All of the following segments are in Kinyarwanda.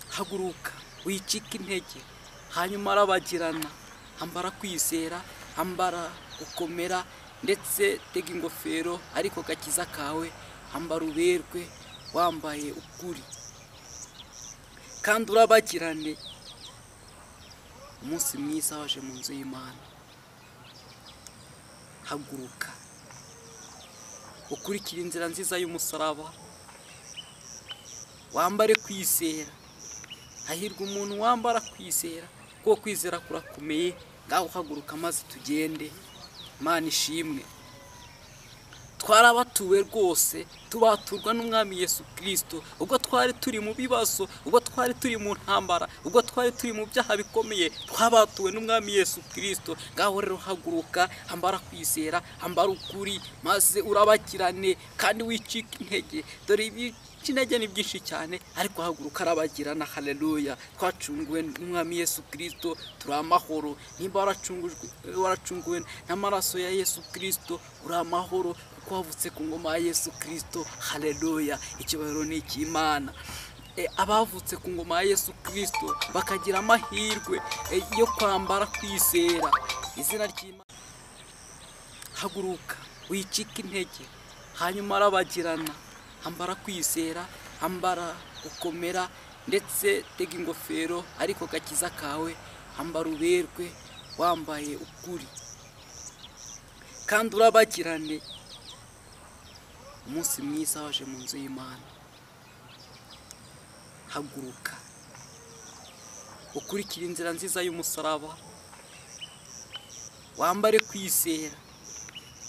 haguruka wicike intege hanyuma arabagirana ambara kwizera ambara gukomera ndetse tega ingofero ariko gakiza kawe ambara uberwe wambaye ukuri kandi urabagirane umunsi mwiza waje mu nzu y'imana haguruka ukurikire inzira nziza y'umusaraba wambare kwizera hahirwa umuntu wambara kwizera kuko kwizera kurakomeye ngaho uhaguruka maze tugende imana ishimwe twarabatuwe rwose tubaturwa n'umwami yesu kirisito ubwo twari turi mu bibazo ubwo twari turi mu ntambara ubwo twari turi mu byaha bikomeye twabatuwe n'umwami yesu kirisito ngaho rero haguruka ambara kwizera ambara ukuri maze urabagirane kandi wicike intege dore ibi intege ni byinshi cyane ariko haguruka arabagirana haleluya twacunguwe n'umwami yesu kirisito turi amahoro nimba waracungujwe waracunguwe n'amaraso ya yesu kirisito uri amahoro kuko wavutse ku ngoma ya yesu kirisito haleluya ikibariro ni icy'imana E, abavutse ku ngoma ya yesu kirisito bakagira amahirwe e, yo kwambara kwizera izina ry'imana haguruka wicike intege hanyuma arabagirana ambara kwizera ambara gukomera ndetse tega ingofero ariko gakiza kawe ambara uberwe wambaye ukuri kandi urabagirane umunsi mwiza waje mu nzu y'imana haguruka ukurikire inzira nziza y'umusaraba wambare kwizera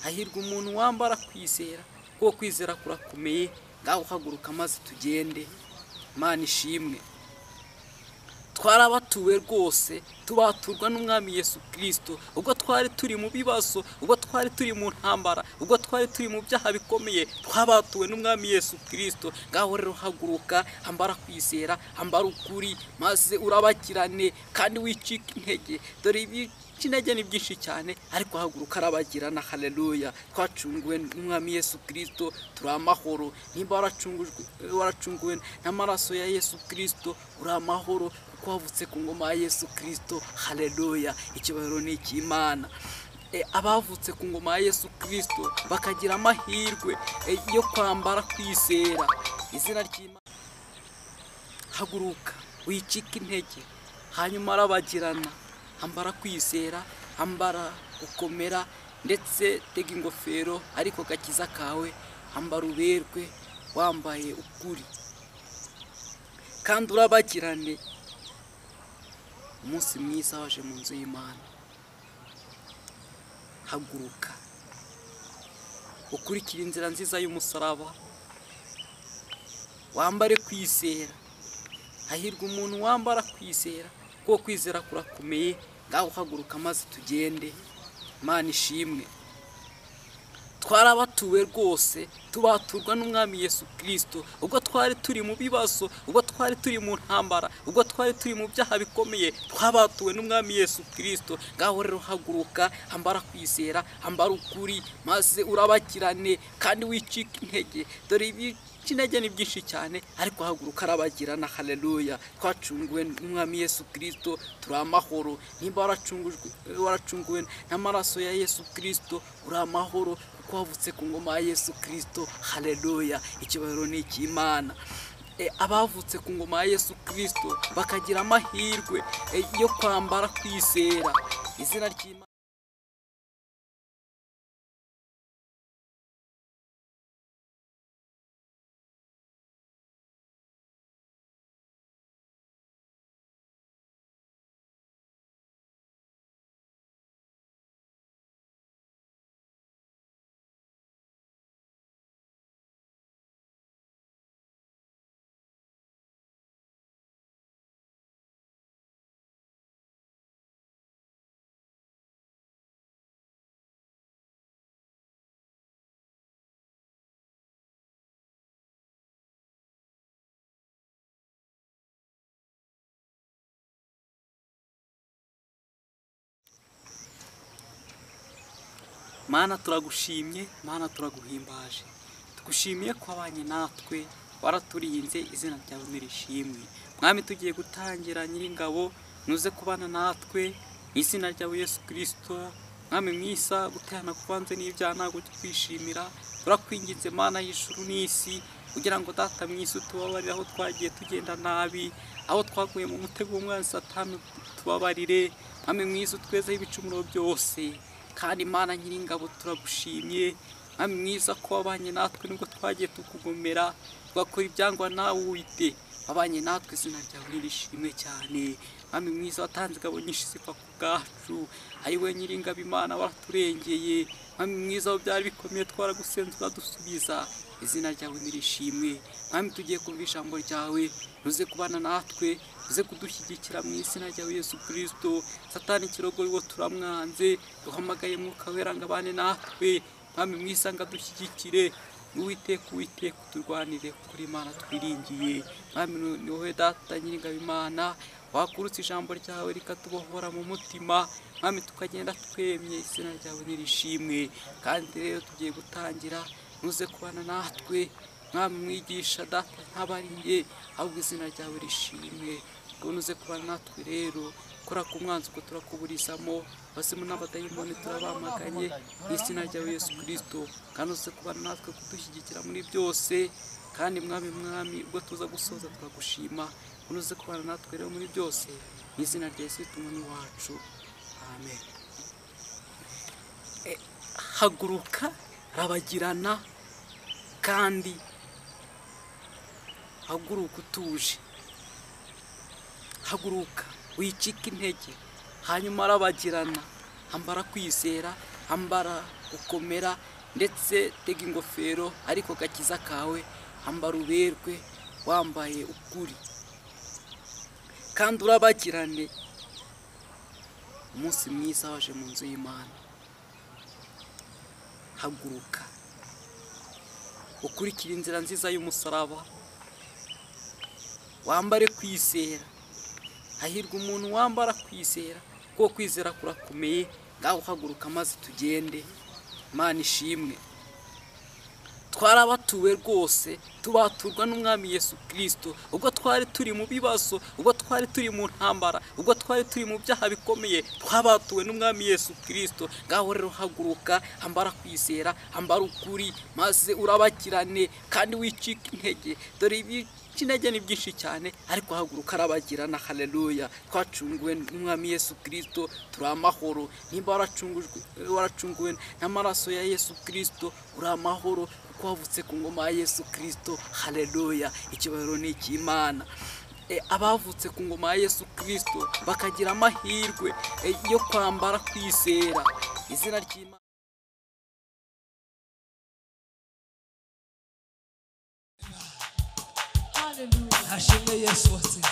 hahirwa umuntu wambara kwizera kuko kwizera kurakomeye ngaho uhaguruka maze tugende imana ishimwe twarabatuwe rwose tubaturwa n'umwami yesu kirisito ubwo twari turi mu bibazo ubwo twari turi mu ntambara ubwo twari turi mu byaha bikomeye twabatuwe n'umwami yesu kirisito ngaho rero haguruka ambara kwizera ambara ukuri maze urabagirane kandi wicike intege dore ibi intege ni byinshi cyane ariko haguruka arabagirana haleluya twacunguwe n'umwami yesu kirisito turi amahoro nimba waracungujwe waracunguwe n'amaraso ya yesu kirisito uri amahoro kuko wavutse ku ngoma ya yesu kirisito haleluya ikibariro ni icy'imana E, abavutse ku ngoma ya yesu kirisito bakagira amahirwe e, yo kwambara kwizera izina ry'imana haguruka wicike intege hanyuma arabagirana ambara kwizera ambara gukomera ndetse tega ingofero ariko gakiza kawe ambara uberwe wambaye ukuri kandi urabagirane umunsi mwiza waje mu nzu y'imana haguruka ukurikire inzira nziza y'umusaraba wambare kwizera hahirwa umuntu wambara kwizera kuko kwizera kurakomeye ngaho uhaguruka maze tugende imana ishimwe twarabatuwe rwose tubaturwa n'umwami yesu kirisito ubwo twari turi mu bibazo ubwo twari turi mu ntambara ubwo twari turi mu byaha bikomeye twabatuwe n'umwami yesu kirisito ngaho rero haguruka ambara kwizera ambara ukuri maze urabagirane kandi wicike intege dore ibi intege ni byinshi cyane ariko haguruka arabagirana haleluya twacunguwe n'umwami yesu kirisito turi amahoro nimba waracungujwe waracunguwe n'amaraso ya yesu kirisito uri amahoro kuko wavutse ku ngoma ya yesu kirisito haleluya ikibariro ni icy'imana E, abavutse ku ngoma ya yesu kirisito bakagira amahirwe e, yo kwambara kwizera izina ry'imana mana turagushimye mana turaguhimbaje tugushimiye ko wabanye natwe waraturinze izina ryawe nirishimwe mwami tugiye gutangira nyiringabo nuze kubana natwe mu izina ryawe yesu kirisito mwami mwiza guterana kuvanze n'ibyaha ntabwo twishimira turakwinginze mana y'ijuru n'isi kugira ngo data mwiza utubabarire aho twagiye tugenda nabi aho twaguye mu mutego w'umwanzi satani tubabarire mwami mwiza utwezeho ibicumuro byose kandi mana nyiringabo turagushimye mwami mwiza ko wabanye natwe nubwo twagiye tukugomera tugakora ibyangwa nawe uwite wabanye natwe izina ryawe nirishimwe cyane mwami mwiza watanze ingabo nyinshi ziva ku bwacu ari we nyiringabo imana waraturengeye mwami mwiza aho byari bikomeye twaragusenze uradusubiza izina ryawe nirishimwe mwami tugiye kumva ijambo ryawe uze kubana natwe uze kudushyigikira mu izina ryawe yesu kirisito satani ikirogo wo turamwanze duhamagaye mwuka wera ngo abane natwe mwami mwiza ngo adushyigikire uwiteka uwiteka uturwanire kuri imana twiringiye mwami ni- ni wowe data nyiringabo imana wakurutse ijambo ryawe rikatubohora mu mutima mwami tukagenda twemye izina ryawe nirishimwe kandi rero tugiye gutangira nuze kubana natwe mwami mwigisha data ntabari njye ahubwo izina ryawe rishimwe ngo nuze kubana natwe rero kora ku mwanzi ubwo turakuburizamo abazimu n'abadayimoni turabamaganye mu izina ryawe yesu kirisito kandi uze kubana natwe kudushyigikira muri byose kandi mwami mwami ubwo tuza gusoza turagushima ngo uze kubana natwe rero muri byose mu izina rya yesu tumwe wacu amen E, haguruka rabagirana kandi haguruka utuje haguruka wicike intege hanyuma arabagirana ambara kwizera ambara gukomera ndetse tega ingofero ariko gakiza kawe ambara uberwe wambaye ukuri kandi urabagirane umunsi mwiza waje mu nzu y'imana haguruka ukurikire inzira nziza y'umusaraba wambare kwizera hahirwa umuntu wambara kwizera kuko kwizera kurakomeye ngaho uhaguruka maze tugende mana ishimwe twarabatuwe rwose tubaturwa n'umwami yesu kirisito ubwo twari turi mu bibazo ubwo twari turi mu ntambara ubwo twari turi mu byaha bikomeye twabatuwe n'umwami yesu kirisito ngaho rero haguruka ambara kwizera ambara ukuri maze urabakirane kandi wicike intege dore ibi kinege ni byinshi cyane ariko haguruka arabagirana haleluya twacunguwe n'umwami yesu kirisito turi amahoro nimba waracungujwe waracunguwe n'amaraso ya yesu kirisito uri amahoro kuko wavutse ku ngoma ya yesu kirisito haleluya ikibariro ni icy'imana E, abavutse ku ngoma ya yesu kirisito bakagira amahirwe e, yo kwambara kwizera izina ry'imana ashimwe yesu watsinze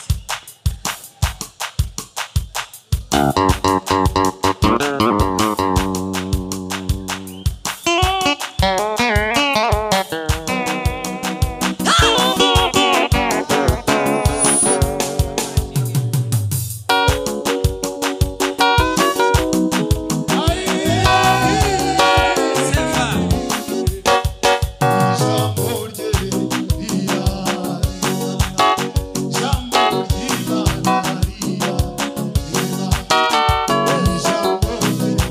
Jambo, jambo, jambo, jambo, jambo,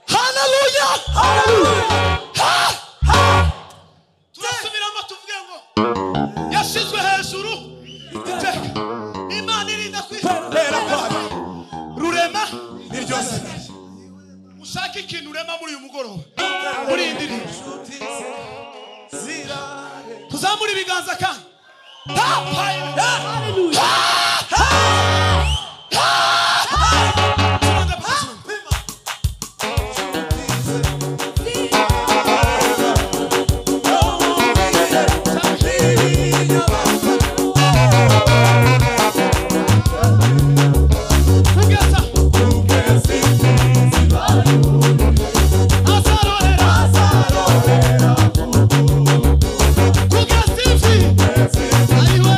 haleluya turasubiramo tuvuge ngo yashyizwe hejuru iteka imana irinda kwitera kwayo rurema ni ryose ushake ikintu urema muri uyu mugoroba muri iyi ndirimbo tuzamure ibiganza kandi Ha! Ha! Ha! Ha! Ha! Turanga pima. Ugeza. Azarorera. Kugeza imvi. Ayiwe.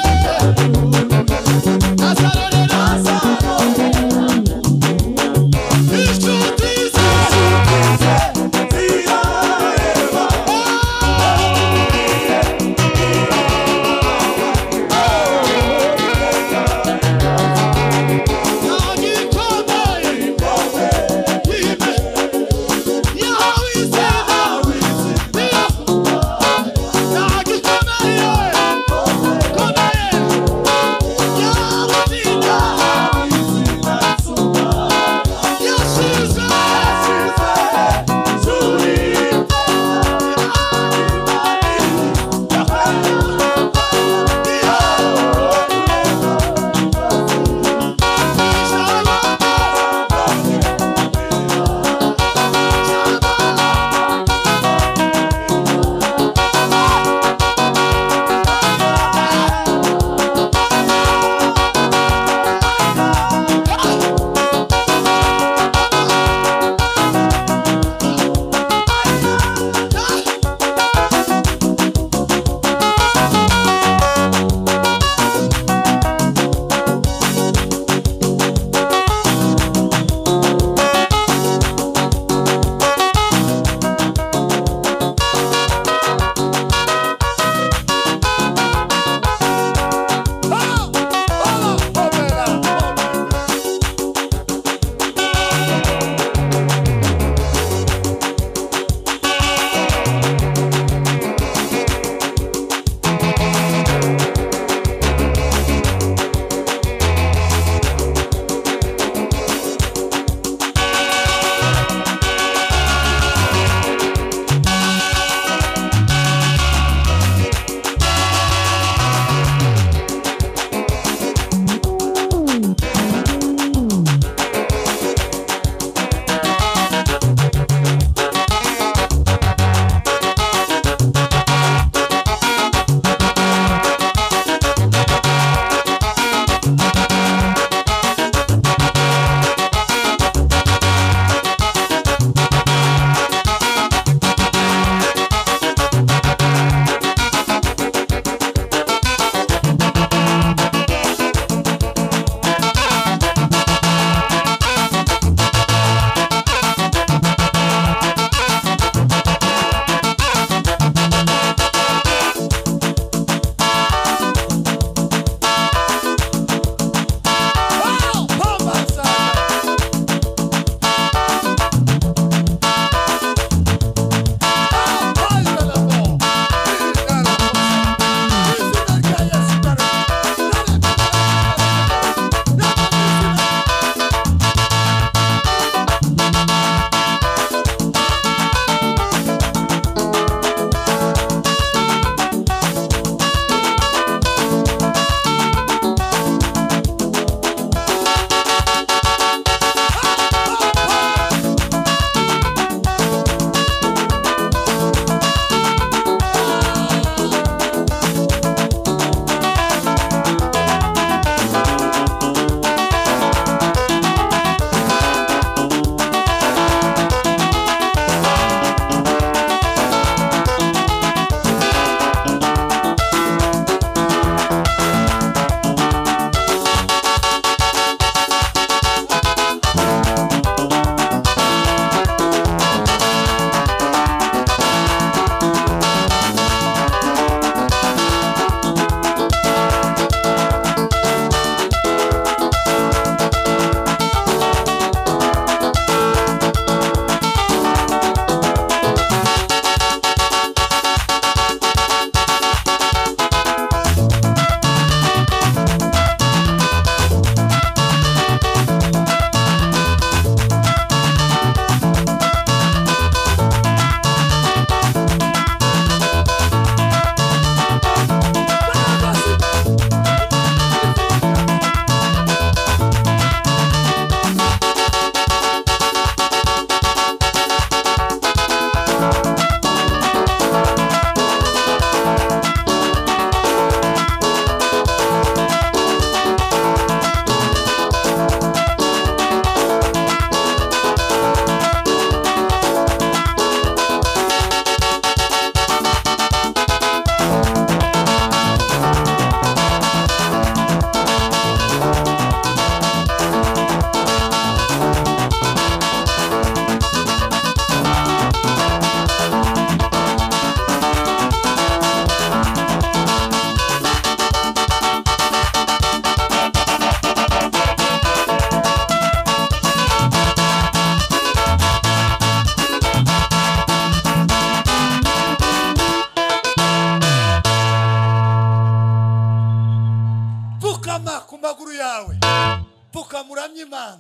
uremye imana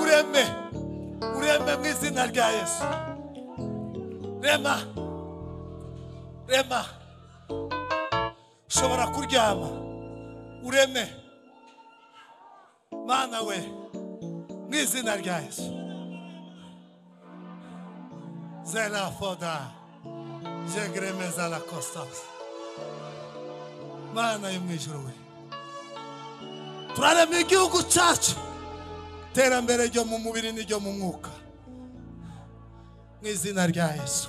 ureme ureme mu izina rya yesu rema rema ushobora kuryama ureme mana we mu izina rya yesu zerafoda jegremeza la constance mana yo mu ijuru we turarema igihugu cyacu iterambere ryo mu mubiri n'iryo mu mwuka mu izina rya yesu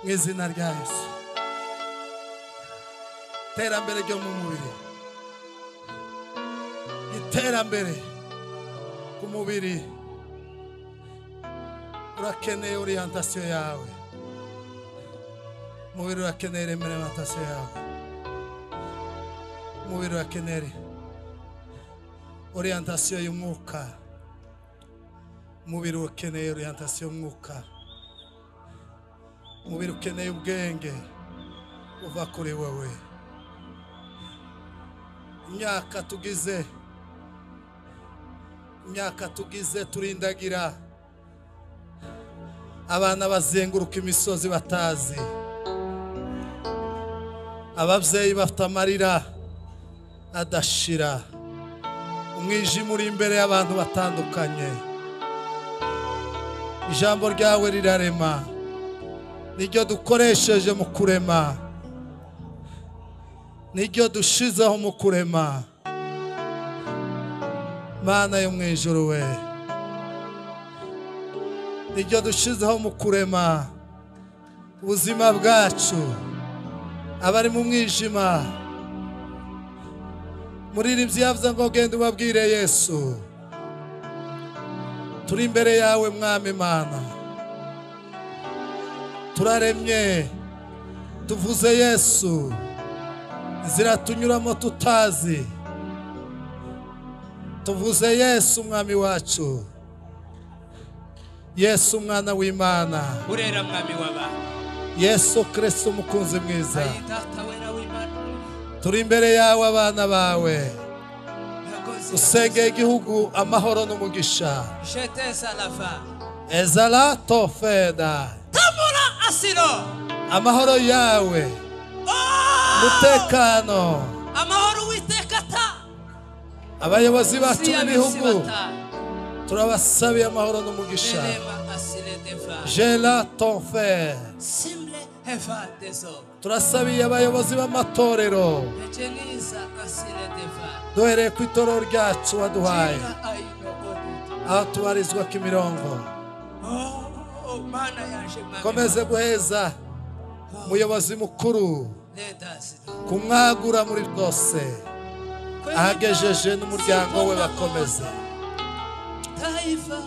mu izina rya yesu iterambere ryo mu mubiri iterambere ku mubiri urakeneye oriyantasiyo yawe umubiri urakeneye remerantasiyo yawe umubiri urakeneye oriyantasiyo y'umwuka umubiri ukeneye oriyantasiyo y'umwuka umubiri ukeneye ubwenge uva kuri wowe imyaka tugize imyaka tugize turindagira abana bazenguruka imisozi batazi ababyeyi bafite amarira adashira umwijima uri imbere y'abantu batandukanye ijambo ryawe rirarema niryo dukoresheje mu kurema niryo dushizeho mu kurema mana yo mu ijuru we niryo dushizeho mu kurema ubuzima bwacu abari mu mwijima muririmbyi yavuze ngo genda ubabwire yesu turi imbere yawe mwami imana turaremye tuvuze yesu inzira tunyuramo tutazi tuvuze yesu mwami wacu yesu umwana w'imana urera mwami w'abantu yesu kirisito umukunzi mwiza ayi data wera w'imana turi imbere yawe abana bawe urakoze usengeye igihugu amahoro n'umugisha jete salafa ezara tofeda tamura asiro amahoro yawe umutekano amahoro uwiteka ta abayobozi bacu si abisi b'ibihugu bata turabasabiye amahoro n'umugisha berema asire deva jera tofe simle heva dezo turasabiye abayobozi b'amatorero ejeniza asire deva duhereye ku itorero ryacu waduhaye jira ayino odita aho tubarizwa kimirongo oh mana yaje mwami komeze guheza umuyobozi mukuru leta asiro kumwagura muri bwose ahagejeje n'umuryango we bakomeze taifa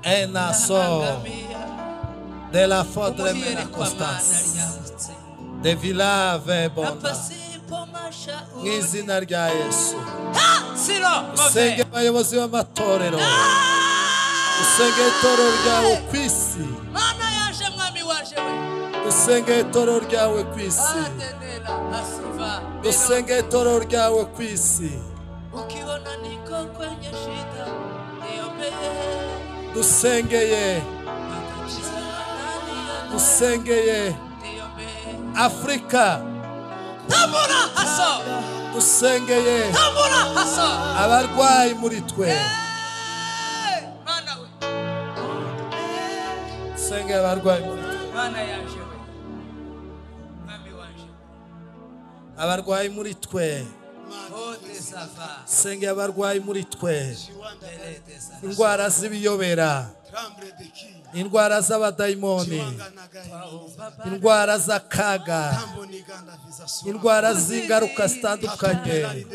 enaso de la fodre mena constance Constance. de vilave bona mu izina rya yesu usenge abayobozi b'amatorero usenge itorero ryawe ku isi Mana yaje mwami waje we. usenge itorero ryawe ku isi Adenela asiva. usenge itorero ryawe ku isi Ukiona niko kwenye shida niombee. dusengeye dusengeye Niombee. afurika Tambura haso. dusengeye Tambura haso. abarwayi muri twe Eh, Mana we. usengeye abarwayi muri twe Mana yaje we. Mwami waje. abarwayi muri twe Ote safa. sengera abarwayi muri twe Lete safa. indwara z'ibiyobera indwara z'abadayimoni indwara z'akaga indwara z'ingaruka zitandukanye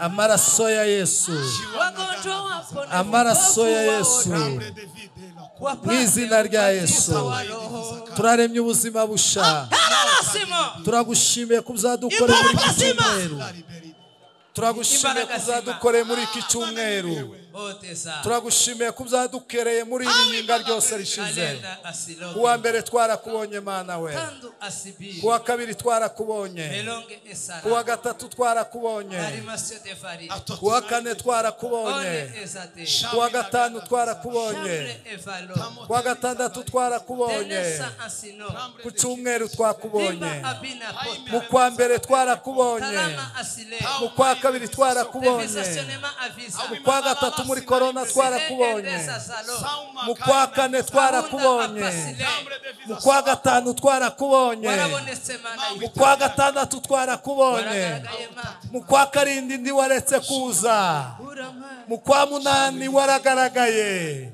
amaraso ya yesu Wagonjwa wapone. amaraso ya Wafu yesu waokolewe. mu izina rya yesu turaremye ubuzima busha Kararasimo. turagushimiye ku byadukoreye muri iki cyumweru turagushimiye Imbaraga ku zima. byadukoreye muri iki cyumweru Otesa. turagushimiye ko uzadukereye muri iri nkinga ryose rishize Kalenda asiloge. kuwa mbere twarakubonye mana we Tandu asibiri. kuwa kabiri twarakubonye Melonge esara. kuwa gatatu twarakubonye Arimasio tefari. kuwa kane twarakubonye One esate. kuwa gatanu twarakubonye Shamre efalo. kuwa gatandatu twarakubonye Tenesa asino. ku cyumweru twakubonye Limba abina mu kota. kwa mbere twarakubonye Talama asile. mu kwa kabiri twarakubonye Devisasionema avisa. mu kwa gatatu muri korona twarakubonye Edesa salo. mu kwa kane twarakubonye mu kwa gatanu twarakubonye Warabonetse mana mu yuko. kwa gatandatu twarakubonye Wagaragaye mana. mu kwa karindwi ntiwaretse kuza Urama. mu kwa munani waragaragaye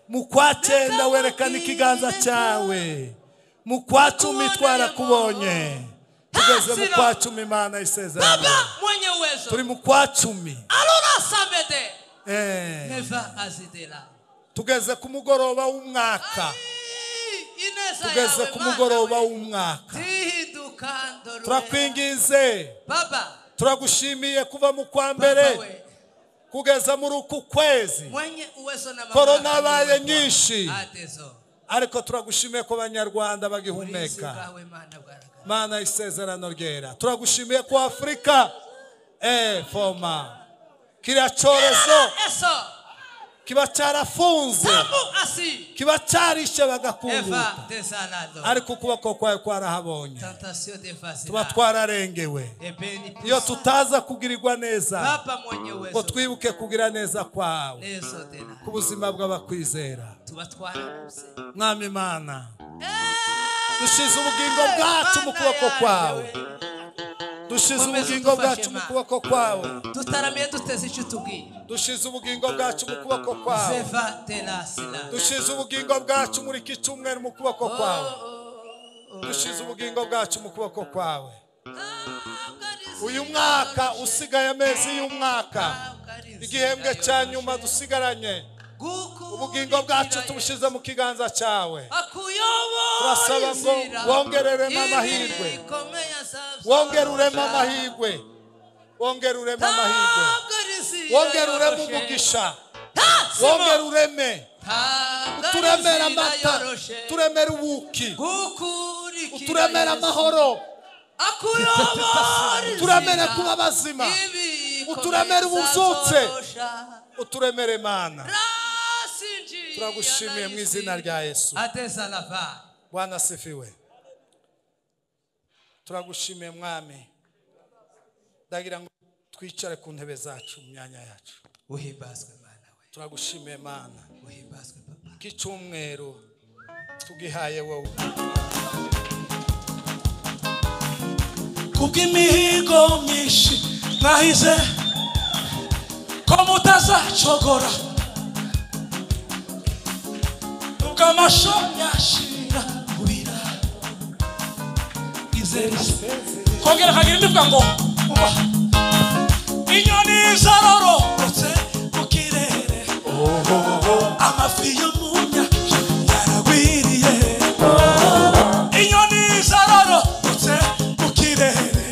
mu kwa cyenda werekana ikiganza cyawe mu kwa cumi twarakubonye tugeze mu kwa cumi imana isezerano Baba mwenye uwezo. turi mu kwa cumi Alora samede. Eh, Neva azidela. tugeze ku mugoroba w'umwaka Ineza tugeze yawe ku mugoroba mana. we. w'umwaka Tihiduka ndorora. turakwinginze Baba. turagushimiye kuva mu kwa Baba mbere we. kugeza muri uku kwezi Mwenye uwezo na mamlaka. Korona yabaye ni wewe. nyinshi. Atezo. ariko turagushimiye ko abanyarwanda Ulinzi bagihumeka bwawe mana bwaragara. mana isezerano ryera turagushimiye ku afurika eh foma kiriya cyorezo Eso. kiba cyarafunze Tamu asi. kiba cyarishe bagakunguka Eva desalado. ariko ukuboko kwawe kwarahabonye Tentation de facile. tuba twararengewe Ebeni. iyo tutaza kugirirwa neza Baba mwenye uwezo. ngo twibuke kugira neza kwawe Nezo tena. ku buzima bw'abakwizera Tubatwara kuse. mwami imana dushyize ubugingo bwacu mu kuboko kwawe dushyize ubugingo bwacu mu kuboko kwawe Tutaramye duteze icyo tubwira. dushize ubugingo bwacu mu kuboko kwawe Seva tenasila. dushize ubugingo bwacu muri iki cyumweru mu kuboko kwawe dushize ubugingo bwacu mu kuboko kwawe uyu mwaka usigaye amezi y'umwaka igihembwe cya nyuma dusigaranye ubugingo bwacu tubushize mu kiganza cyawe Turasaba ngo wongereremo amahirwe. wongere uremo amahirwe wongere uremo amahirwe wongere ureme umugisha wongere ureme uturemere amata uturemere ubuki uturemere amahoro uturemere kuba bazima uturemere ububyutse. uturemere mana turagushimiye mu izina rya yesu ateza lava bwana asifiwe turagushimiye mwami ndagira ngo twicare ku ntebe zacu mu myanya yacu uhimbazwe mana we turagushimiye mana uhimbazwe papa ko icyumweru tugihaye wowe kubw'imihigo myinshi mwahize ko mutazacogora ubwo amasho yashira kubira izere kongera akagira indi vuga ngo uba inyoni zarororotse mu kirere amafi yo mu nyanja yaragwiriye inyoni zarororotse mu kirere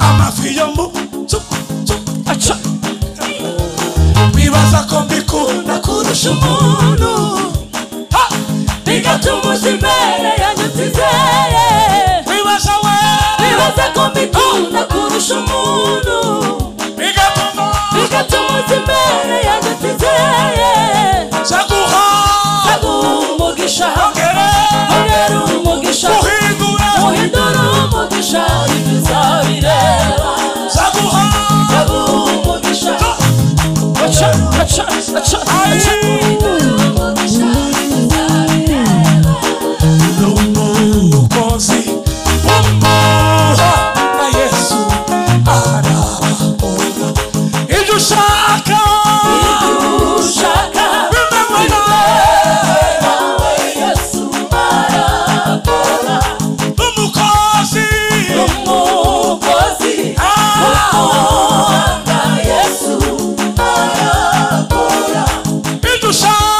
amafi yo mu tu- tu- aca. wibaza ko mbikunda kurusha umuntu Ha! bigatuma uza imbere yanjye utizeye wibaza we wibaza ko mbikunda kurusha umuntu bigatuma bigatuma uza imbere yanjye utizeye zaguha zaguha umugisha ongera ongera umugisha uhindura uhindura umugisha ibyo uzabireba zaguha zaguha umugisha aca aca aca aca n'umukozi w'amahoro na yesu arabona ibyo ushaka bimewe nawe n'umukozi Ah.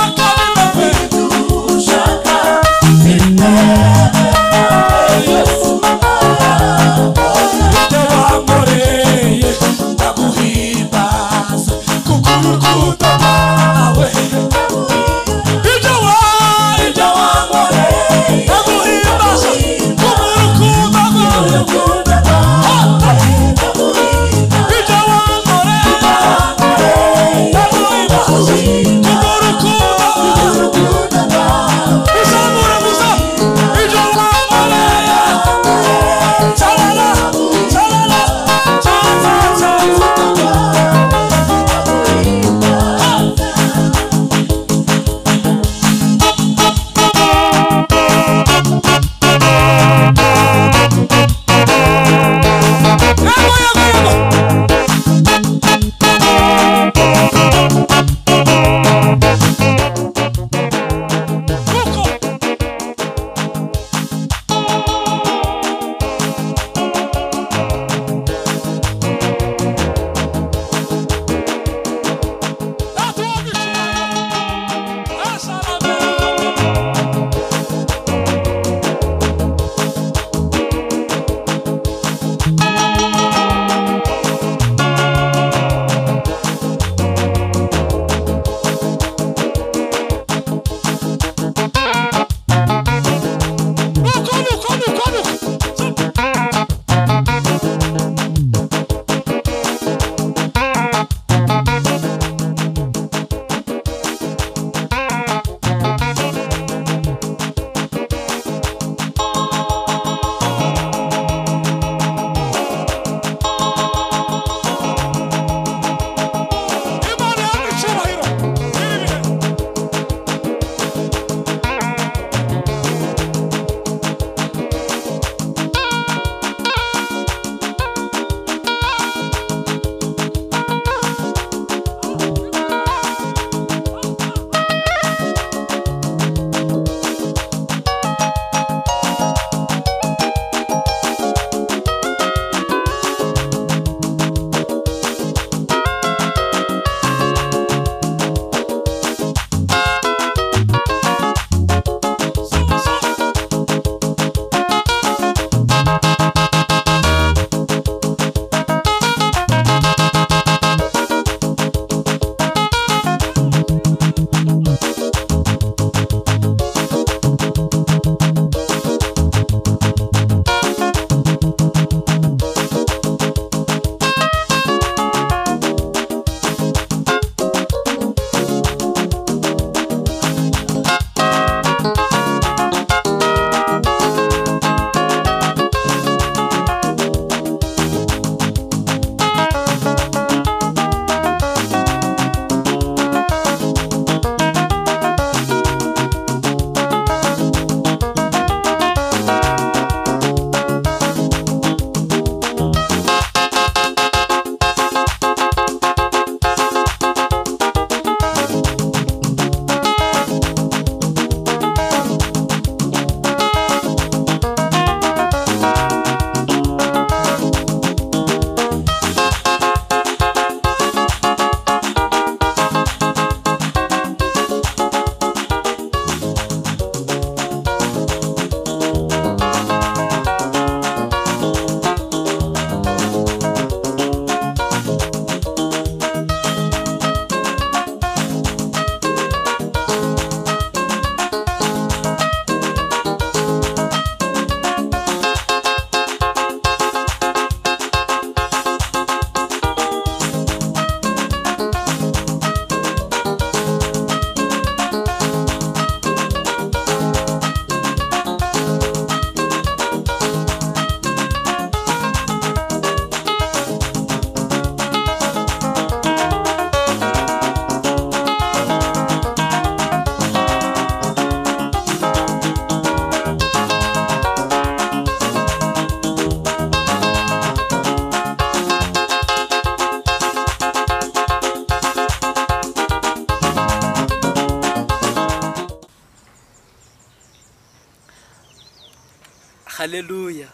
haleluya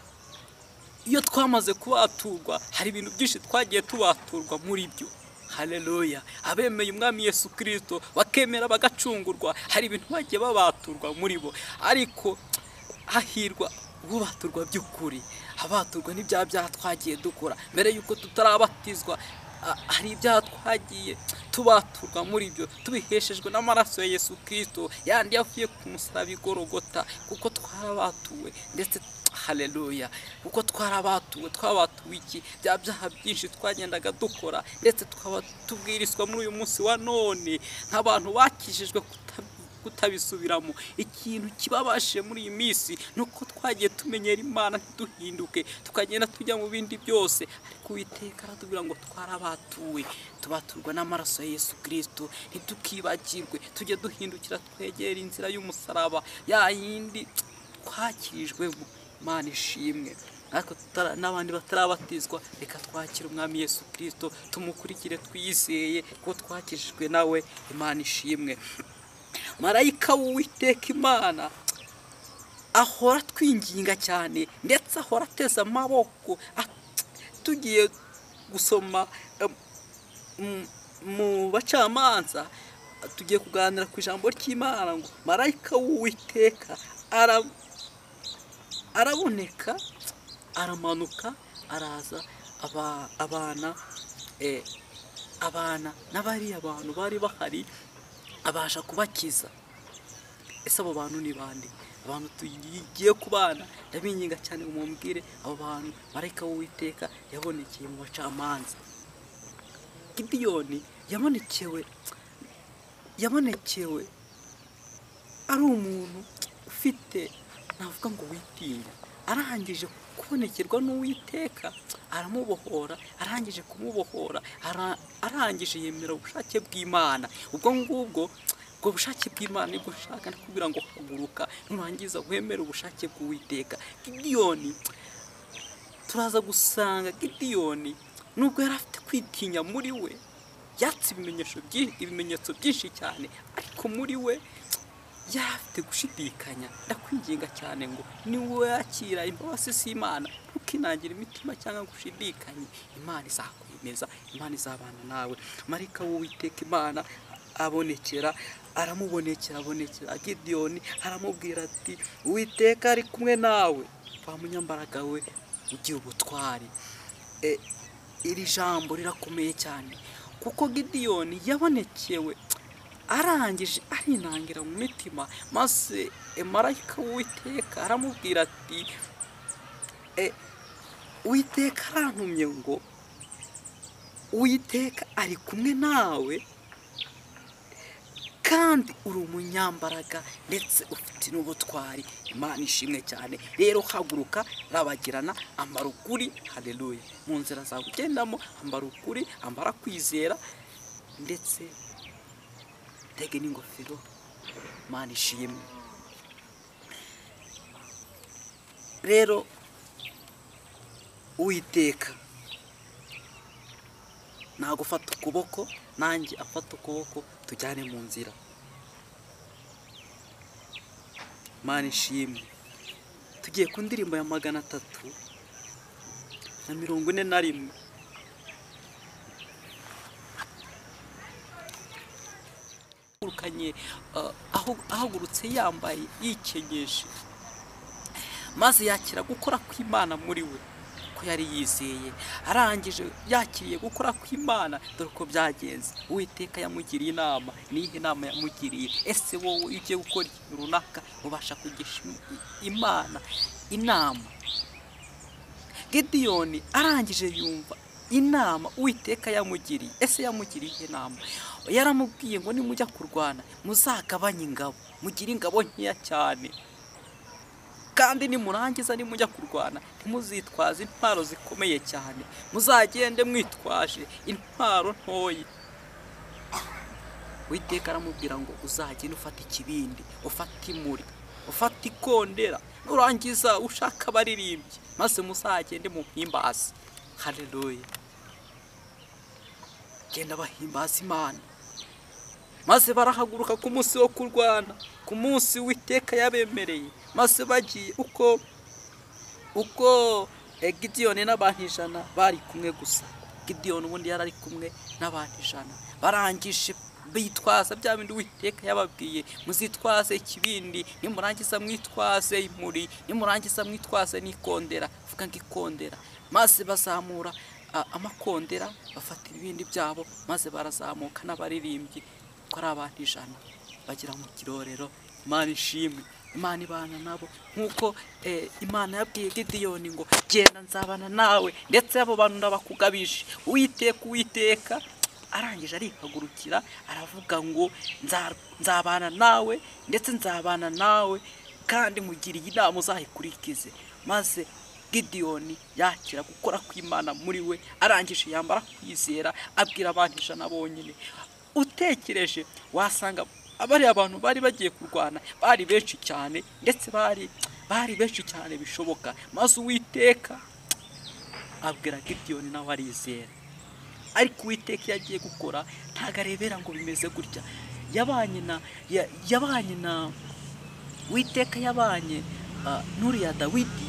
iyo twamaze kubaturwa hari ibintu byinshi twagiye tubaturwa muri byo haleluya abemeye umwami yesu kirisito bakemera bagacungurwa hari ibintu bagiye babaturwa muri bo ariko hahirwa ububaturwa by'ukuri abaturwa n'ibyaha byaha twagiye dukora mbere y'uko tutarabatizwa a- hari ibyaha twagiye tubaturwa muri byo tubiheshejwe n'amaraso ya yesu kirisito yandi yavuye ku musaraba i Gologota, kuko twarabatuwe ndetse haleluya kuko twarabatuwe twabatuwe iki bya byaha byinshi twagendaga dukora ndetse tukaba tubwirizwa muri uyu munsi wa none nk'abantu bakijijwe kuta- kutabisubiramo ikintu kibabashije muri iyi minsi ni uko twagiye tumenyera imana ntiduhinduke tukagenda tujya mu bindi byose ariko uwiteka aratubwira ngo twarabatuwe tubaturwa n'amaraso ya yesu kirisito ntitukibagirwe tujye duhindukira twegera inzira y'umusaraba ya yindi twakirijwemo imana ishimwe natwe tutara- n'abandi batarabatizwa reka twakire umwami yesu kirisito tumukurikire twizeye ko twakijijwe nawe imana ishimwe marayika w'uwiteka imana ahora twinginga cyane ndetse ahora ateze amaboko a- tugiye gusoma em, mu- mu bacamanza tugiye kuganira ku ijambo ry'imana ngo marayika w'uwiteka ara- araboneka aramanuka araza aba- abana eh, abana n'abariya bantu bari bahari abasha kubakiza ese abo bantu ni bande abantu tugiye kubana ndabinginga cyane mumbwire abo bantu marayika w'uwiteka yabonekeye mu bacamanza gidiyoni yabonekewe yabonekewe ari umuntu ufite navuga ngo witinya arangije kubonekerwa n'uwiteka aramubohora arangije kumubohora ara- arangije yemera ubushake bw'imana ubwo ngubwo ubwo bushake bw'imana nibwo nshaka kubwira ngo haguruka nurangiza wemere ubushake bw'uwiteka gidiyoni turaza gusanga gidiyoni nubwo yari afite kwitinya muri we yatse ibimenyetso byinshi ibimenyetso byinshi cyane ariko muri we yari afite gushidikanya ndakwinginga cyane ngo niwe wakira imbabazi z'imana ntukinangire imitima cyangwa ngo ushidikanye imana izakwemeza imana izabana nawe marika w'uwiteka imana abonekera aramubonekera abonekera gidiyoni aramubwira ati uwiteka ari kumwe nawe wa munyambaraga we ugira ubutwari E, iri jambo rirakomeye cyane kuko gidiyoni yabonekewe arangije arinangira mu mitima maze e, marayika w'uwiteka aramubwira ati e, uwiteka arantumye ngo uwiteka ari kumwe nawe kandi uri umunyambaraga ndetse ufite n'ubutwari imana ishimwe cyane rero haguruka rabagirana ambara ukuri haleluya mu nzira zawe ugendamo ambara ukuri ambara kwizera ndetse tege n'ingofero imana ishimwe rero uwiteka nagufata ukuboko nanjye afata ukuboko tujyane mu nzira imana ishimwe tugiye ku ndirimbo ya magana atatu na mirongo ine na rimwe yahagurukanye uh, aho- ahagurutse yambaye yikenyeje maze yakira gukora kw'imana muri we ko yari yizeye arangije yakiriye gukora kw'imana dore ko byagenze uwiteka yamugiriye inama niyihe nama yamugiriye ese wowe iyo ugiye gukora ikintu runaka ubasha kugisha im- imana inama Gidiyoni arangije yumva inama uwiteka yamugiriye ese yamugiriye iyihe nama yaramubwiye ngo nimujya kurwana muzagabanye ingabo mugire ingabo nkeya cyane kandi nimurangiza nimujya kurwana ntimuzitwaze intwaro zikomeye cyane muzagende mwitwaje intwaro ntoya witeka aramubwira ngo uzagende ufata ikibindi ufata imuri ufata ikondera nurangiza ushaka abaririmbyi maze muzagende mu mpimbazi haleluya genda bahimbaza imana maze barahaguruka ku munsi wo kurwana ku munsi w'iteka yabemereye maze bagiye uko uko eh, gidiyoni n'abantu ijana bari kumwe gusa gidiyoni ubundi yari ari kumwe n'abantu ijana barangije bitwaza bya bindi uwiteka yababwiye muzitwaze ikibindi nimurangiza mwitwaze imuri nimurangiza mwitwaze n'ikondera vuga ngo ikondera maze bazamura a- amakondera bafata ibibindi byabo maze barazamuka n'abaririmbyi ko ari abantu ijana bagera mu kirorero imana ishimwe imana ibana nabo nk'uko eh, imana yabwiye gidiyoni ngo genda nzabana nawe ndetse abo bantu ndabakugabije uwiteka uwiteka arangije arihagurukira aravuga ngo "Nza- nzabana nawe ndetse nzabana nawe kandi mugiriye inama uzayikurikize maze gidiyoni yakira gukora kw'imana muri we arangije yambara kwizera abwira abantu ijana bonyine utekereje wasanga bariya abantu bari bagiye kurwana bari benshi cyane ndetse bari bari benshi cyane bishoboka maze uwiteka abwira gidiyoni nawe arizera ariko uwiteka iyo agiye gukora ntago arebera ngo bimeze gutya yabanye na ya- yabanye na uwiteka yabanye ah, n'uriya dawidi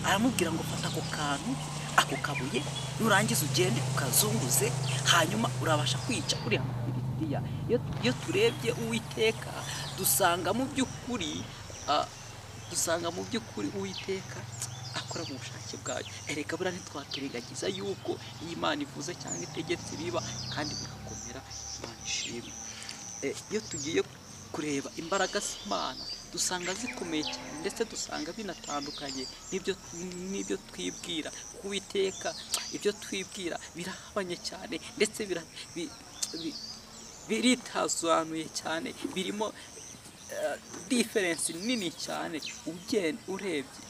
aramubwira ngo fata ako kantu ako kabuye nurangiza ugende ukazunguze hanyuma urabasha kwica uriya mufilisitiya Iyo- iyo turebye uwiteka dusanga mu by'ukuri ah, dusanga mu by'ukuri uwiteka akora mu bushake bwayo erega buriya ntitwaturengagiza yuko iyi Imana ivuze cyangwa itegetse biba kandi bigakomera imana ishimwe Eh, iyo tugiye kureba imbaraga z'imana dusanga zikomeye cyane ndetse dusanga binatandukanye n'ibyo n'ibyo twibwira kubiteka ibyo twibwira birahabanye cyane ndetse bira, bi- bi- biritazanuye cyane birimo eh, diferensi nini cyane ugenda urebye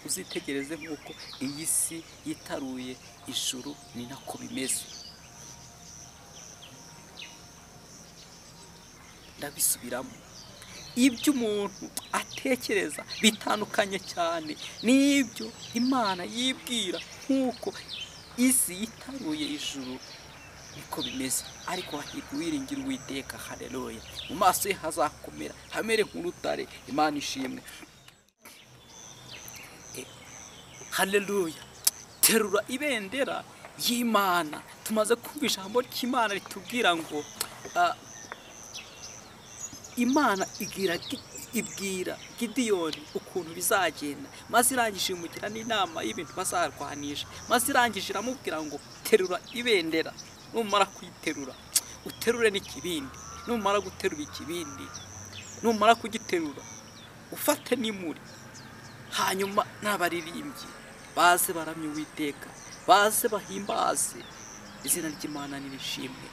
uzitegereze nk'uko iyi si yitaruye ijuru ni nako bimeze ndabisubiramo ibyo umuntu atekereza bitandukanye cyane n'ibyo imana yibwira nk'uko isi yitaruye ijuru niko bimeze ariko hahirwa uwiringira uwiteka hareruya mu maso ye hazakomera hamere nk'urutare imana ishimwe haleluya terura ibendera y'imana tumaze kumva ijambo ry'imana ritubwira ngo ah, imana igira gi- ibwira gidiyoni ukuntu bizagenda maze irangije imugira n'inama y'ibintu bazarwanisha maze irangije iramubwira ngo terura ibendera numara kuyiterura uterure n'ikibindi numara guterura ikibindi numara kugiterura ufate n'imuri hanyuma n'abaririmbyi baze baramye uwiteka baze bahimbaze izina ry'imana nirishimwe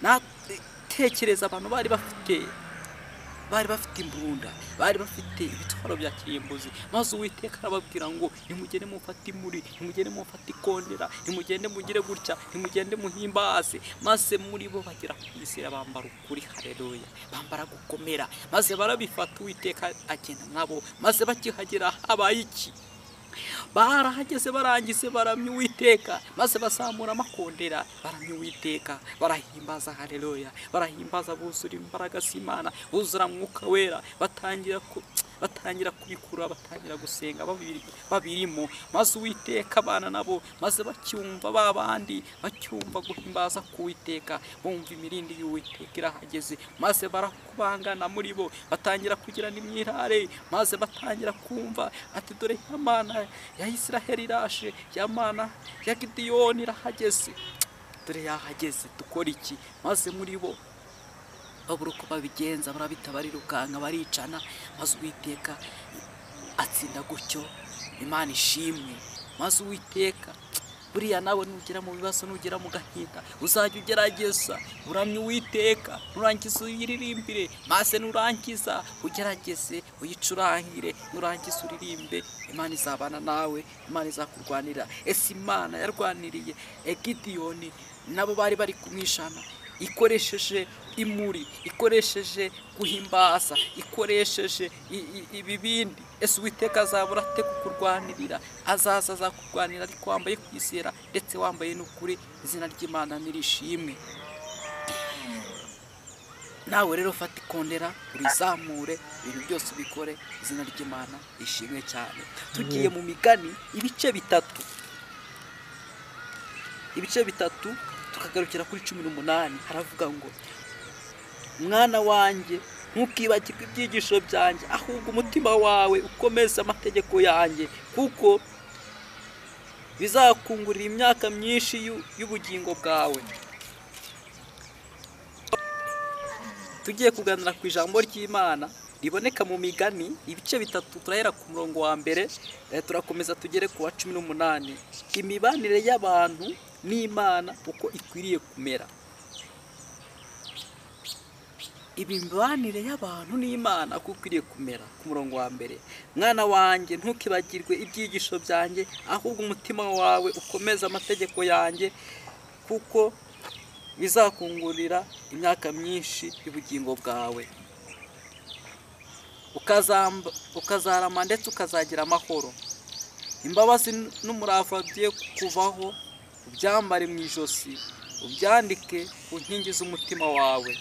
natekereza abantu bari bafite bari bafite imbunda bari bafite ibitwaro bya kirimbuzi maze uwiteka arababwira ngo nimugende mufate imuri nimugende mufate ikondera nimugende mugire gutya nimugende muhimbaze maze muri bo bagera ku izera bambara ukuri hareruya bambara gukomera maze barabifata uwiteka agenda nabo maze bakihagera habaye iki barahageze barangize baramya uwiteka maze bazamura amakondera baramya uwiteka barahimbaza hareruya barahimbaza buzura imbaraga z'imana buzura mwuka wera batangira ku batangira kubikura batangira gusenga babiri- babirimo maze uwiteka abana nabo maze bacyumva ba bandi bacyumva guhimbaza k'uwiteka bumva imirindi y'uwiteka irahageze maze barakubangana muri bo batangira kugira n'imyirare maze batangira kumva ati dore ya mana ya isiraheli iraje ya mana ya gidiyoni irahageze dore yahageze dukora iki maze muri bo babura uko babigenza barabita barirukanga baricana maze uwiteka atsinda gutyo imana ishimwe maze uwiteka buriya nawe nugera mu bibazo nugera mu gahinda uzajya ugerageza uramye uwiteka nurangiza uyiririmbire maze nurangiza ugerageze uyicurangire nurangiza uririmbe imana izabana nawe imana izakurwanira ese imana yarwaniriye egidiyoni nabo bari bari kumwishana ikoresheje imuri ikoresheje guhimbaza ikoresheje i- i- ibibindi ese uwiteka azabura ate kukurwanirira azaza azakurwanira ariko wambaye kwizera ndetse wambaye n'ukuri izina ry'imana nirishimwe nawe rero fata ikondera urizamure ibintu byose ubikore izina ry'imana rishimwe cyane tugiye mu migani ibice bitatu ibice bitatu tukagarukira kuri cumi n'umunani haravuga ngo mwana wanjye ntukibagirwe ibyigisho byanjye ahubwo umutima wawe ukomeze amategeko yanjye kuko bizakungurira imyaka myinshi y'u- y'ubugingo bwawe tugiye kuganira ku ijambo ry'imana riboneka mu migani ibice bitatu turahera ku murongo wa mbere eh, turakomeza tugere ku wa cumi n'umunani imibanire y'abantu n'imana uko ikwiriye kumera imibanire y'abantu n'imana uko ikwiriye kumera ku murongo wa mbere mwana wanjye ntukibagirwe ibyigisho byanjye ahubwo umutima wawe ukomeze amategeko yanjye kuko bizakungurira imyaka myinshi y'ubugingo bwawe ukazamba- ukazarama ndetse ukazagira amahoro imbabazi n'umurava bye kuvaho ubyambare mu ijosi ubyandike ku nkingi z'umutima wawe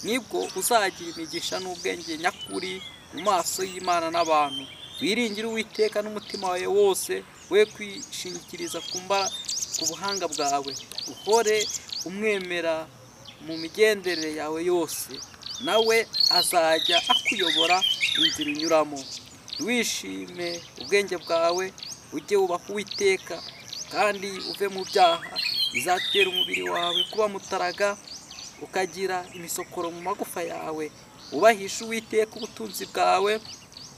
nibwo uzagira imigisha n'ubwenge nyakuri mu maso y'imana n'abantu wiringire uwiteka n'umutima wawe wose we kwishingikiriza ku mba- ku buhanga bwawe uhore umwemera mu migendere yawe yose nawe azajya akuyobora inzira unyuramo wishime ubwenge bwawe ujye wubaha uwiteka kandi uve mu byaha bizatera umubiri wawe kuba mutaraga ukagira imisokoro mu magufa yawe ubahisha uwiteka ubutunzi bwawe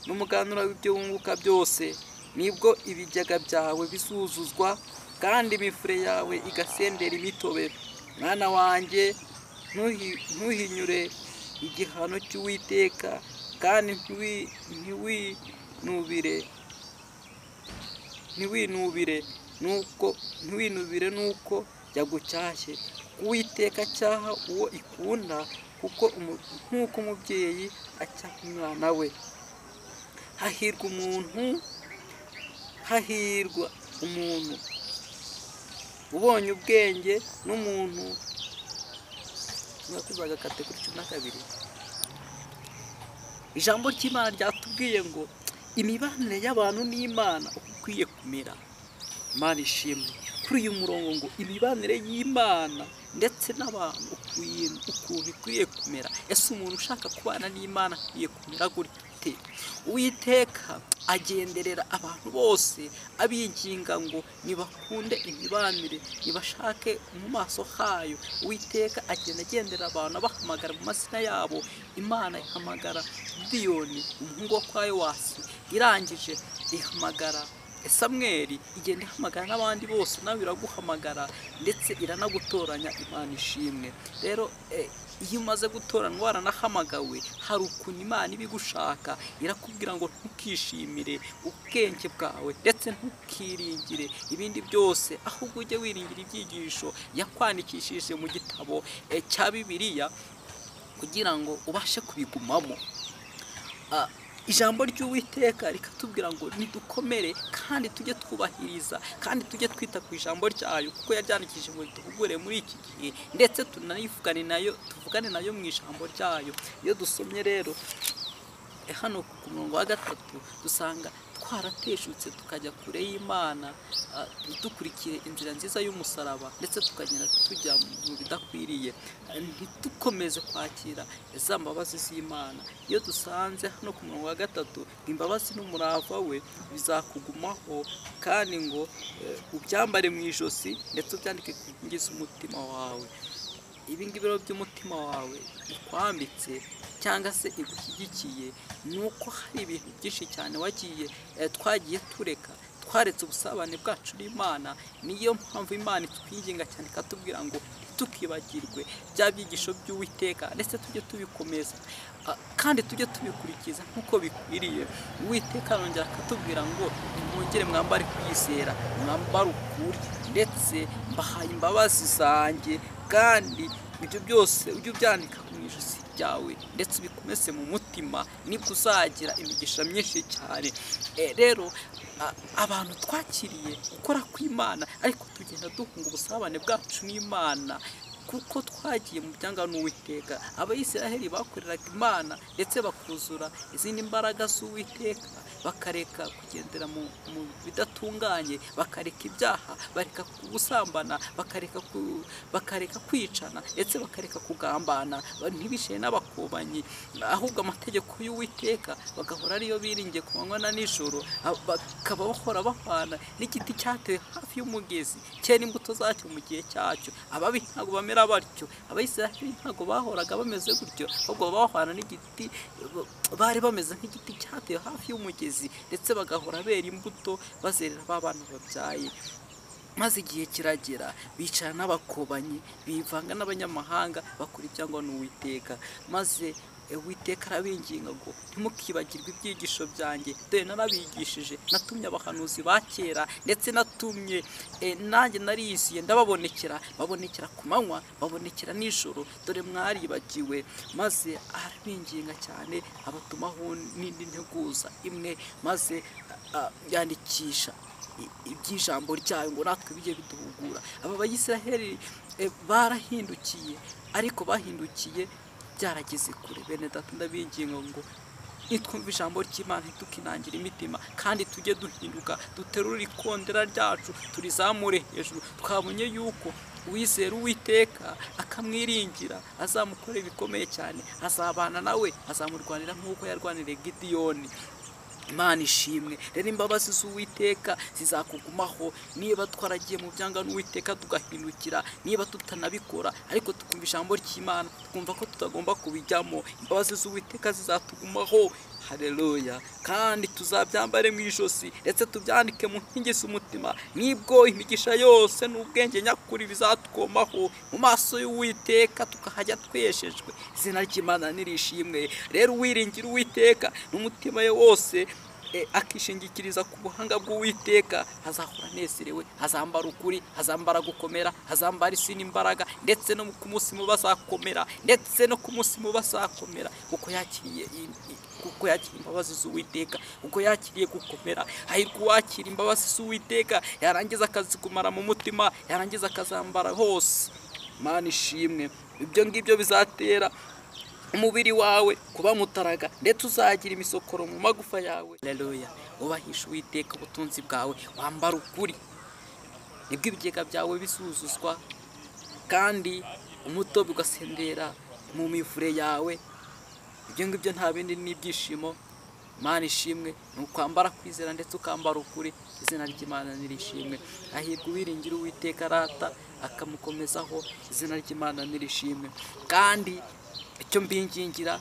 n'umuganura w'ibyo wunguka byose nibwo ibigega byawe bizuzuzwa kandi imifure yawe igasendera imitobe mwana wanjye ntuhi- ntuhinyure igihano cy'uwiteka kandi ntiwi- ntiwinubire ntiwinubire nuko ntiwinubire nuko yagucyashye uwiteka cyaha uwo ikunda kuko umu- nk'uko umubyeyi acyaha umwana we hahirwa umuntu hahirwa umuntu ubonye ubwenge n'umuntu mwakoze agakate kuri cumi na kabiri ijambo ry'imana ryatubwiye ngo imibanire y'abantu n'imana uko ikwiye kumera imana ishimwe kuri uyu murongo ngo imibanire y'imana ndetse n'abantu ukuntu ukuntu ikwiriye kumera ese umuntu ushaka kubana n'imana akwiye kumera gute uwiteka agenderera abantu bose abinginga ngo nibakunde imibanire nibashake mu maso hayo uwiteka agenda agendera abantu abahamagara mu mazina yabo imana ihamagara diyoni umuhungu wa kwayo wasi irangije ihamagara samweri igenda ihamagara n'abandi bose nawe iraguhamagara ndetse iranagutoranya imana ishimwe rero eh, iyo umaze gutoranywa waranahamagawe hari ukuntu imana iba igushaka irakubwira ngo ntukishimire ubwenge bwawe ndetse ntukiringire ibindi byose ahubwo ujye wiringira ibyigisho yakwandikishije mu gitabo eh, cya bibiliya kugira ngo ubashe kubigumamo Ah, ijambo ry'uwiteka rikatubwira ngo nidukomere kandi tujye twubahiriza kandi tujye twita ku ijambo ryayo kuko yaryandikishije ngo rituvugure muri iki gihe ndetse tunanivugane nayo tuvugane nayo mu ijambo ryayo iyo dusomye rero eh, hano ku murongo wa gatatu dusanga twarateshutse tukajya kure y'imana ah, ntidukurikire inzira nziza y'umusaraba ndetse tukagenda tujya mu bidakwiriye Ah, ntidukomeze kwakira za mbabazi z'imana iyo dusanze hano ku murongo wa gatatu imbabazi n'umurava we bizakugumaho kandi ngo eh, ubyambare mu ijosi ndetse ubyandike ku nkingi z'umutima wawe ibi ngibi rero by'umutima wawe bikwambitse cyangwa se igushyigikiye ni uko hari ibintu byinshi cyane wagiye eh, twagiye tureka twaretse ubusabane bwacu n'imana niyo mpamvu imana itwinginga cyane ikatubwira ngo ntitukibagirwe bya byigisho by'uwiteka ndetse tujye tubikomeza ah, kandi tujye tubikurikiza nk'uko bikwiriye uwiteka arongera akatubwira ngo mwongere mwambare kwizera mwambare ukuri ndetse mbahaye imbabazi zanjye kandi ibyo byose ujye ubyandika mu ijosi ryawe ndetse ubikomeze mu mutima nibwo uzagira imigisha myinshi cyane Eh, rero a- abantu twakiriye gukora kw'imana ariko tugenda duhunga ubusabane bwacu n'imana kuko twagiye mu byangano w'iteka abayisiraheli bakoreraga imana ndetse bakuzura izindi mbaraga z'uwiteka bakareka kugendera mu, mu bidatunganye bakareka ibyaha bareka gusambana bakareka ku- bakareka kwicana ndetse bakareka kugambana ba- ntibishe n'abakobanyi ahubwo amategeko y'uwiteka bagahora ariyo biringiye ku manywa na nijoro a- bakaba bahora bahwana n'igiti cyatewe hafi y'umugezi cyera imbuto zacyo mu gihe cyacyo ababi ntabwo bamera batyo abayisiraheli ntabwo bahoraga bameze gutyo ahubwo bahwana n'igiti bari bameze nk'igiti cyatewe hafi y'umugezi ndetse bagahora bera imbuto bazerera ba bana babyaye maze igihe kiragera bicara n'abakobanyi bivanga n'abanyamahanga bakora ibyangwa n'uwiteka maze e, uwiteka arabinginga ngo ntimukibagirwe ibyigisho byanjye dore narabigishije natumye abahanuzi ba kera ndetse natumye e, nanjye nariyisiye ndababonekera babonekera ku manywa babonekera nijoro dore mwaribagiwe maze arabinginga cyane abatumaho n'indi nteguza imwe maze a- a- yandikisha i- iby'ijambo ryayo ngo natwe bijye biduhugura aba bayisraheli eh, barahindukiye ariko bahindukiye byarageze kure bene data ndabinginga ngo nitwumva ijambo ry'imana ntidukinangire imitima kandi tujye duhinduka duterure ikondera ryacu turizamure hejuru twabonye yuko uwizera uwiteka akamwiringira azamukora ibikomeye cyane azabana nawe azamurwanira nk'uko yarwaniriye gidiyoni imana ishimwe rero imbabazi z'uwiteka zizakugumaho niba twaragiye mu byanga n'uwiteka tugahindukira niba tutanabikora ariko tukumva ijambo ry'imana tukumva ko tutagomba kubijyamo imbabazi z'uwiteka zizatugumaho hareruya kandi tuzabyambare mu ijosi ndetse tubyandike mu nkingi z'umutima nibwo imigisha yose n'ubwenge nyakuri bizatwomaho mu maso y'uwiteka tukahajya tweshejwe izina ry'imana nirishimwe rero uwiringira uwiteka n'umutima we wose e, akishingikiriza ku buhanga bw'uwiteka azahora anezerewe azambara ukuri azambara gukomera azambara isi n'imbaraga ndetse no ku munsi mubi azakomera ndetse no ku munsi mubi azakomera kuko yakiriye i- i- kuko yakiriye imbabazi z'uwiteka kuko yakiriye gukomera hahirwa uwakira imbabazi z'uwiteka yarangiza akazikumara mu mutima yarangiza akazambara hose mana ishimwe ibyo ngibyo bizatera umubiri wawe kuba mutaraga ndetse uzagira imisokoro mu magufa yawe Haleluya ubahisha uwiteka ubutunzi bwawe wambara ukuri nibwo ibigega byawe bizuzuzwa kandi umutobe ugasendera mu mivure yawe ibyo ngibyo nta bindi ni ibyishimo imana ishimwe ni ukwambara kwizera ndetse ukambara ukuri izina ry'imana nirishimwe ahirwa uwiringira uwiteka arata akamukomezaho izina ry'imana nirishimwe kandi icyo mbingingira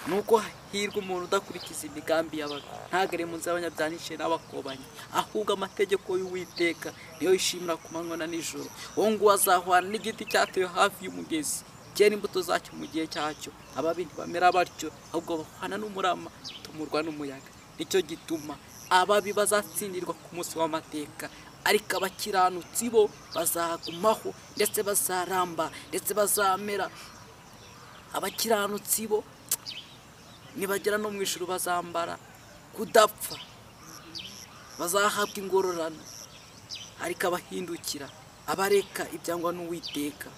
nuko hirwa umuntu udakurikiza imigambi y'ababi ntagere mu nzira y'abanyabyanishe n'abakobanyi ahubwo amategeko y'uwiteka niyo yishimira ku manywa na nijoro uwo nguwo azahwana n'igiti cyatewe hafi y'umugezi cyera imbuto zacyo mu gihe cyacyo ababi ntibamera batyo ahubwo bahwana n'umurama batumurwa n'umuyaga nicyo gituma ababi bazatsindirwa ku munsi w'amateka ariko abakiranutsi bo bazagumaho ndetse bazaramba ndetse bazamera abakiranutsi bo nibagera no mu ijuru bazambara kudapfa bazahabwa ingororano ariko abahindukira abareka ibyangwa n'uwiteka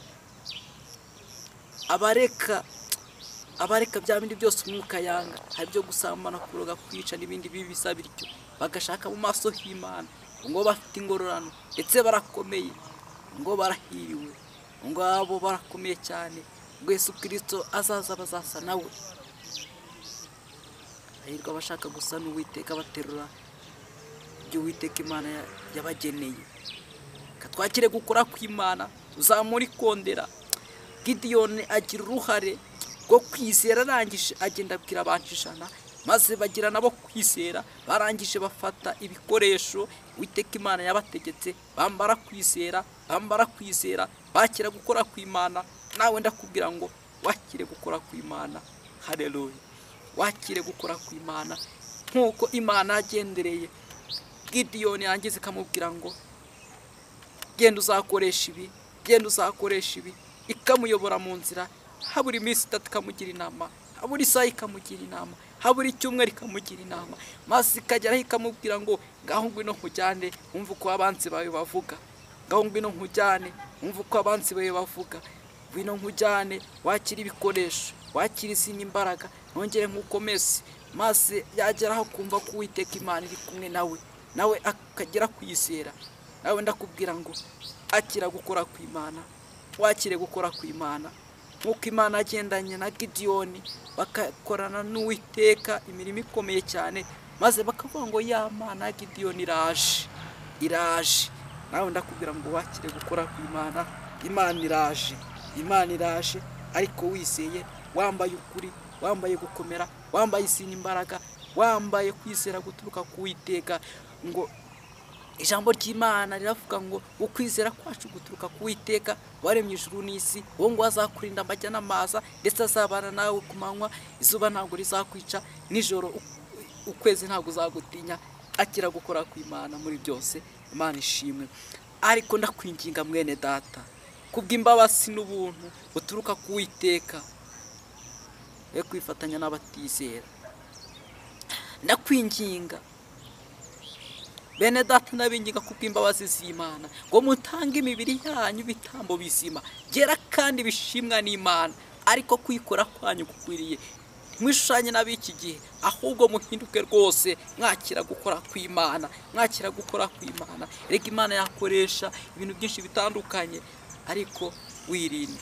abareka abareka bya bindi byose umwuka yanga hari ibyo gusambana kuroga kwica n'ibindi bibi bisa bityo bagashaka mu maso h'imana ngo bafite ingororano ndetse barakomeye ngo barahiriwe ngo abo barakomeye cyane ngo Yesu kirisito azaza bazasa nawe hahirwa abashaka gusa n'uwiteka baterura ibyo uwiteka imana ya- yabageneye katwakire gukora kw'imana tuzamure ikondera gidiyoni agira uruhare rwo kwizera arangije agenda abwira abantu ijana maze bagira nabo kwizera barangije bafata ibikoresho witeka imana yabategetse bambara kwizera bambara kwizera bakira gukora kw'imana nawe ndakubwira ngo wakire gukora kw'imana hareruya wakire gukora kw'imana nk'uko imana yagendereye gidiyoni yangiza ikamubwira ngo genda uzakoresha ibi genda uzakoresha ibi ikamuyobora mu nzira habura iminsi itatu ikamugira inama habura isaha ikamugira inama habura icyumweru ikamugira inama maze ikageraho ikamubwira ngo ngaho ngwino nkujyane wumve uko abanzi bawe bavuga ngaho ngwino nkujyane wumva uko abansi bawe bavuga ngwino nkujyane wakire ibikoresho wakire izindi imbaraga nongere nk'uko mesi maze yagera aho kumva ko uwiteka imana iri kumwe nawe nawe akagera kwizera nawe ndakubwira ngo akira gukora ku imana wakire gukora ku imana nk'uko imana yagendanye na gidiyoni bagakorana n'uwiteka imirimo ikomeye cyane maze bakavuga ngo ya mana ya gidiyoni iraje iraje nawe ndakubwira ngo wakire gukora ku imana imana iraje imana iraje ariko wizeye wambaye ukuri wambaye gukomera wambaye izindi imbaraga wambaye kwizera guturuka ku witeka ngo ijambo ry'imana riravuga ngo ukwizera kwacu guturuka ku witeka waremye ijuru n'isi uwo ngo azakurinda amajya n'amaza ndetse azabana nawe ku manywa izuba ntabwo rizakwica nijoro u- ukwezi ntabwo uzagutinya akira gukora ku imana muri byose imana ishimwe ariko ndakwinginga mwene data kubw'imbabazi n'ubuntu buturuka ku witeka yo kwifatanya n'abatizera ndakwinginga bene data n'abinginga kubw'imbabazi z'imana ngo mutange imibiri yanyu ibitambo bizima byera kandi bishimwa n'imana ariko kwikora kwanyu gukwiriye mwishushanye n'ab'iki gihe ahubwo muhinduke rwose mwakira gukora kw'imana mwakira gukora kw'imana reka imana yakoresha ibintu byinshi bitandukanye ariko wirinde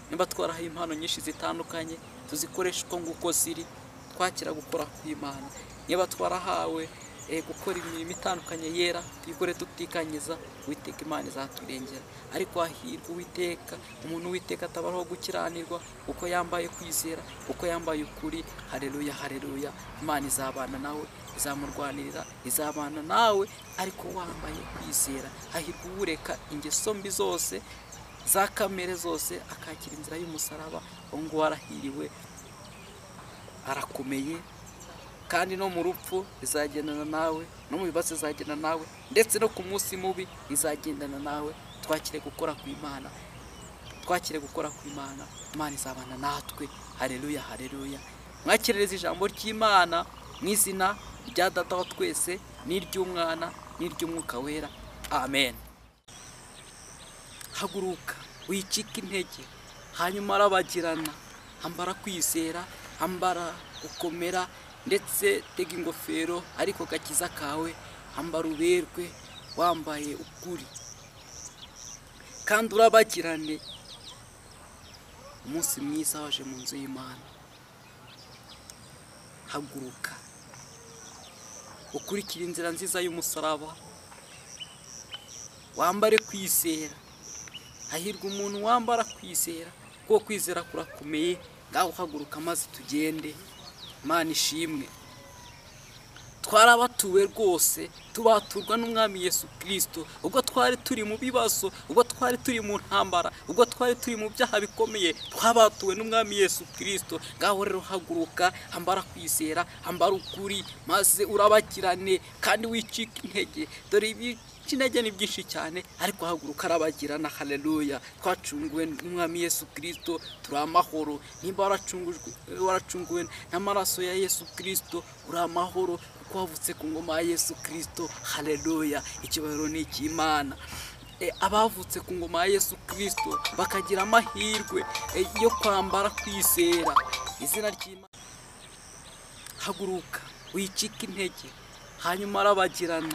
niba twarahaye impano nyinshi zitandukanye tuzikoreshe uko nguko ziri twakira gukora kw'imana niba twarahawe eh, gukora imirimo itandukanye yera tuyikore tutikanyiza uwiteka imana izaturengera ariko hahirwa uwiteka umuntu uwiteka atabaraho gukiranirwa uko yambaye kwizera uko yambaye ukuri hareruya hareruya imana izabana nawe izamurwanirira izabana nawe ariko wambaye kwizera hahirwa uwureka ingeso mbi zose za kamere zose akakira inzira y'umusaraba uwo nguwo arahiriwe arakomeye kandi no mu rupfu izagendana nawe no mu bibazo izagendana nawe ndetse no ku munsi mubi izagendana nawe twakire gukora ku imana twakire gukora ku imana imana izabana natwe hareruya hareruya mwakirereza ijambo ry'imana mu izina rya data wa twese n'iry'umwana n'iry'umwuka wera amen haguruka wicike intege hanyuma arabagirana ambara kwizera ambara gukomera ndetse tega ingofero ariko gakiza kawe ambara uberwe wambaye ukuri kandi urabagirane umunsi mwiza waje mu nzu y'imana haguruka ukurikire inzira nziza y'umusaraba wambare kwizera hahirwa umuntu wambara kwizera kuko kwizera kurakomeye ngaho uhaguruka maze tugende imana ishimwe twarabatuwe rwose tubaturwa n'umwami yesu kirisito ubwo twari turi mu bibazo ubwo twari turi mu ntambara ubwo twari turi mu byaha bikomeye twabatuwe n'umwami yesu kirisito ngaho rero haguruka ambara kwizera ambara ukuri maze urabagirane kandi wicike intege dore ibi intege ni byinshi cyane ariko haguruka arabagirana haleluya twacunguwe n'umwami yesu kirisito turi amahoro nimba waracungujwe waracunguwe n'amaraso ya yesu kirisito uri amahoro kuko wavutse ku ngoma ya yesu kirisito haleluya ikibariro ni icy'imana E, abavutse ku ngoma ya yesu kirisito bakagira amahirwe e, yo kwambara kwizera izina ry'imana haguruka wicike intege hanyuma arabagirana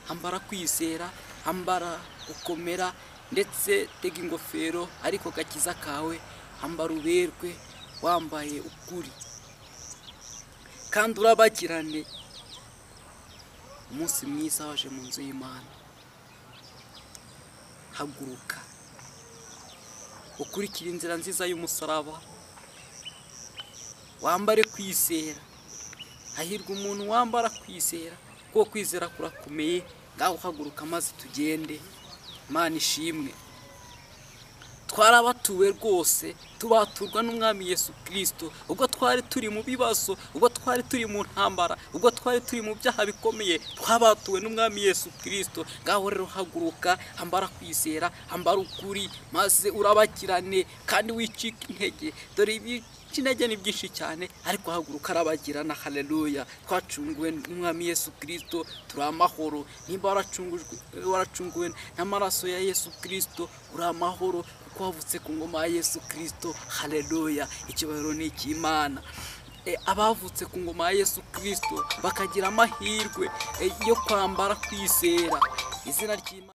ambara kwizera ambara gukomera ndetse tega ingofero ariko gakiza kawe ambara uberwe wambaye ukuri kandi urabagirane umunsi mwiza waje mu nzu y'imana haguruka ukurikire inzira nziza y'umusaraba wambare kwizera hahirwa umuntu wambara kwizera kuko kwizera kurakomeye ngaho uhaguruka maze tugende imana ishimwe twarabatuwe rwose tubaturwa n'umwami yesu kirisito ubwo twari turi mu bibazo ubwo twari turi mu ntambara ubwo twari turi mu byaha bikomeye twabatuwe n'umwami yesu kirisito ngaho rero haguruka ambara kwizera ambara ukuri maze urabagirane kandi wicike intege dore ibi guca intege ni byinshi cyane ariko haguruka arabagirana haleluya twacunguwe n'umwami yesu kirisito turi amahoro nimba waracungujwe waracunguwe n'amaraso ya yesu kirisito uri amahoro kuko wavutse ku ngoma ya yesu kirisito haleluya icyubahiro ni icy'imana E, abavutse ku ngoma ya yesu kirisito bakagira amahirwe e, yo kwambara kwizera izina ry'imana